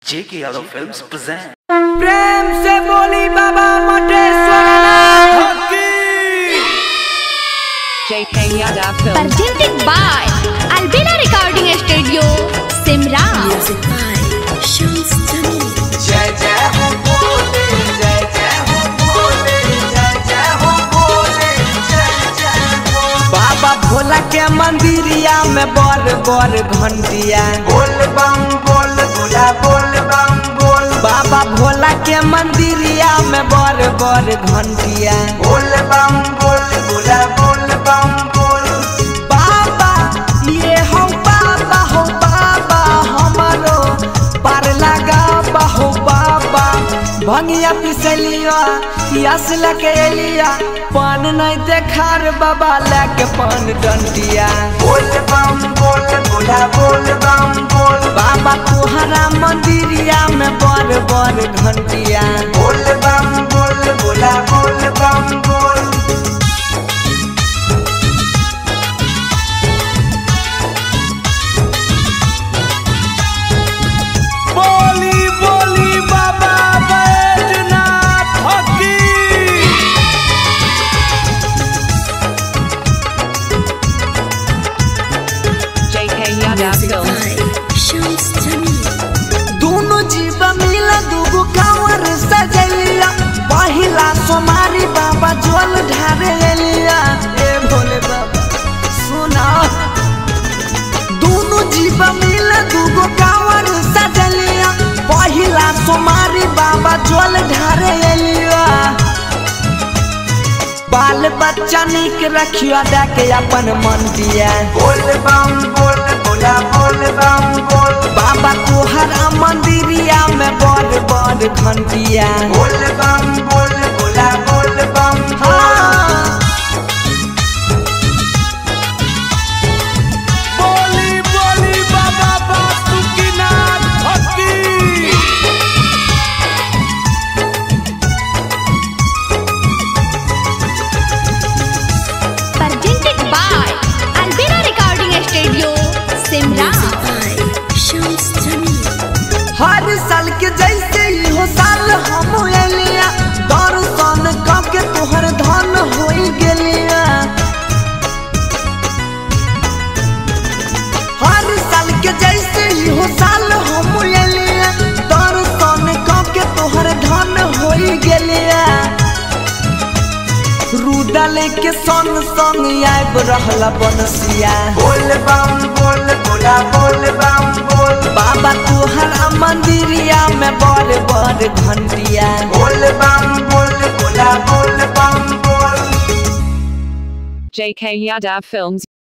जेके Yadav films present प्रेम से बोली बाबा Moteshwar JK Yadav Film. presented by Albina Recording Studio, Simra. Music by Shams Jamil. जय जय हो बोले जय जय हो बोले जय जय हो बोले जय जय हो बाबा भोला के मंदिरिया में बर बर घंटिया बोल बम बोल भोला बोल बम बोल बाबा भोला के मंदिरिया में बर बर घंटिया बोल बम बोल भोला बोल बम बोल बाबा ये हो बाबा हो बाबा हमारो पार लगा हो बाबा भंगिया पिसलिया यस लके एलिया पान नहीं देखार बाबा लेके पान डंडिया बोल बम बोल बोला बोल बम बोल बाबा तुहरा मंदिरिया में बर बर घंटिया बोल बम बोल बोला बोल बम बोल बोली बोली बाबा बैजनाथ हकी JK Yadav Music Film. by Shams Jamil. दोनों जीव मिला दूगो कांवर सजलिया पहिला सोमारी बाबा जल ढारे लिया ए भोले बाबा सुना दोनों जीव मिला दूगो कांवर सजलिया पहिला सोमारी बाबा जल ढारे लिया बाल बच्चा निक रखिया देके अपन मन दिया बोल बम बोल बोला बोल बम बोल बाबा तुहर मंदिरिया में बड़ बड़ घंटिया बोल बम बोल बोला बोल बम बोली बोली बाबा बासुकीनाथ भक्ति Presented by Albina Recording Studio, Simra. Music by Shams Jamil. हर साल के जैसे ही हो साल हम एलिया दर्शन कके तोहर धन होई गेलिया हर साल के जैसे ही हो साल हम एलिया दर्शन कके तोहर धन होई गेलिया रूडा लेके सन संग आब रहला बनसिया बोल बम बोल बोला बोल बम बोल बाबा तुहर मंदिरिया में बड़ बड़ घंटिया बोल बम बोल बोला बोल बम बोल JK Yadav Films.